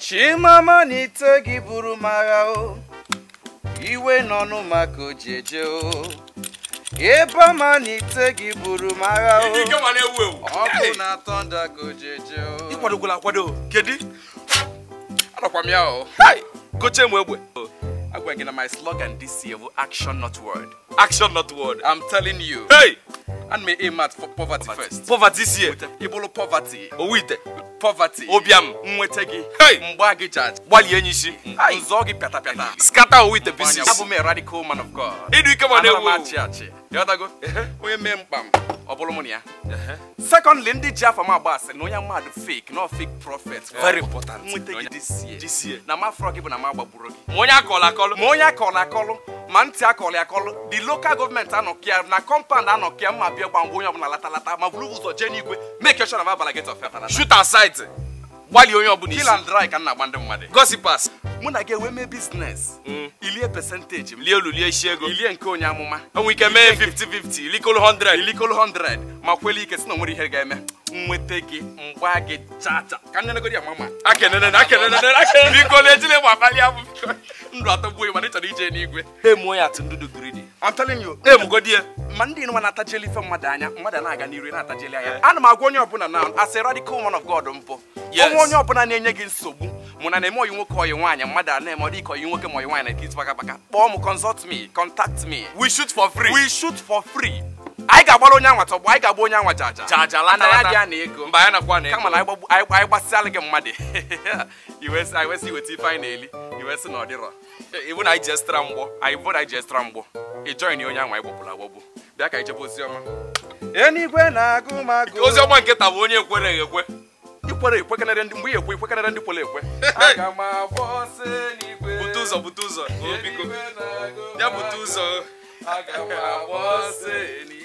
chimama na ite gị buru m agha o iwe n'ọnụ maka ojeje o ebe ma na ite gị buru m agha o ike ma na-ewu ewu ọkụ na tọnda ka ojeje o ịkwadokwala akwado kedu anọkwa m ya o hai goche m egbe agwa gị na my slogan this year bụ action not word action not word i'm telling you hey and me aim at for poverty first poverty sie ịbụrụ poverty owu ite poverty ụbịam nweta gị Hey! mgba gị jaji gbalie enyi isi nzọ gị pịata pịata skata owu ite abụ pieces m a radical man of God ịdị ike ma Anara na-ewu m ewu achị achị ịghọtago onye mee mkpa m ọ bụrụ mụ na ya secondly ndị ji afọ m agba asị na onye mmadụ fake no fake prophet Very important. nweta gị this year This year. na ma afọ gị bụ na ma agbagburu gị ma onye akọlụ akọlụ ma onye akọrọ akọlụ ma ntị akọrọ akọlụ the local government anọkịa na compound anọkịa mma bịa gba mgbe onye ọbụla latalata ma buru ụzọ jee n'igwe make sure na m abala gate of hell shoot aside gbalie onye ọbụla kill isi and dry ka m na-agba ndị mmadụ gossipas mụ na gị enwe mee biznes ilie percentage m lie olu lie isi ego ilie nke onye amụma enwe ike mee 50-50 likolo 100 ilikolo 100 ma kwele ike si na onwere ihe ga-eme nweta gị mgba gị chacha ka nnenegodi ya mama akenene akenene akenene biko na-ejile m abalị abụ biko ndụ atọgbuo ya mana ị chọrọ ije n'igwe emuo ya atụ ndụdụ gridi I'm telling you emugodi ya ma ndị nwa na-atajeli ife mmadụ anya mmadụ na-aga n'iru na-atajeli anya ana m agwa onye ọbụla na as a radical man of God mpụ Yes. onwe onye ọbụla na-enye gị nsogbu mụ na na-eme oyi nwoke oyi nwaanyị mmadụ a na-eme ọ dị ka oyi nwoke ma oyi nwaanyị na-ekiri paka paka kpọọ m consult me contact me we shoot for free we shoot for free anyị ga-agbara onye anwa tọgbọ anyị ga-agba onye anwa jaja Jaja, lata, Mana ya lata. dị ya na ego mba ya nakwa na kama na anyị gbagbu- anyị anyị gbasịalụ gị mmadụ iwe sị- anyị wee sị iweta ife anyị na-eli iwe sị na ọ dịrọ ibu na anyị ji estra mgbọ anyị bụ na anyị ji estra mgbọ ị join onye anwa anyị gbọgburu agbọgbu bịa ka anyị jebe oziọma enigwe na-agụ m agụ ozi ọma nke taa bụ onye ekwereghị ekwe ikwere ekwekenere ndị mgbe ị ekwe ekwekenere ndị kwere ekwe aga m agba ọsọ n'igwe bute ụzọ bute ụzọ o biko Enigwe na-agụ m ya bute agụ. ụzọ aga m agba ọsọ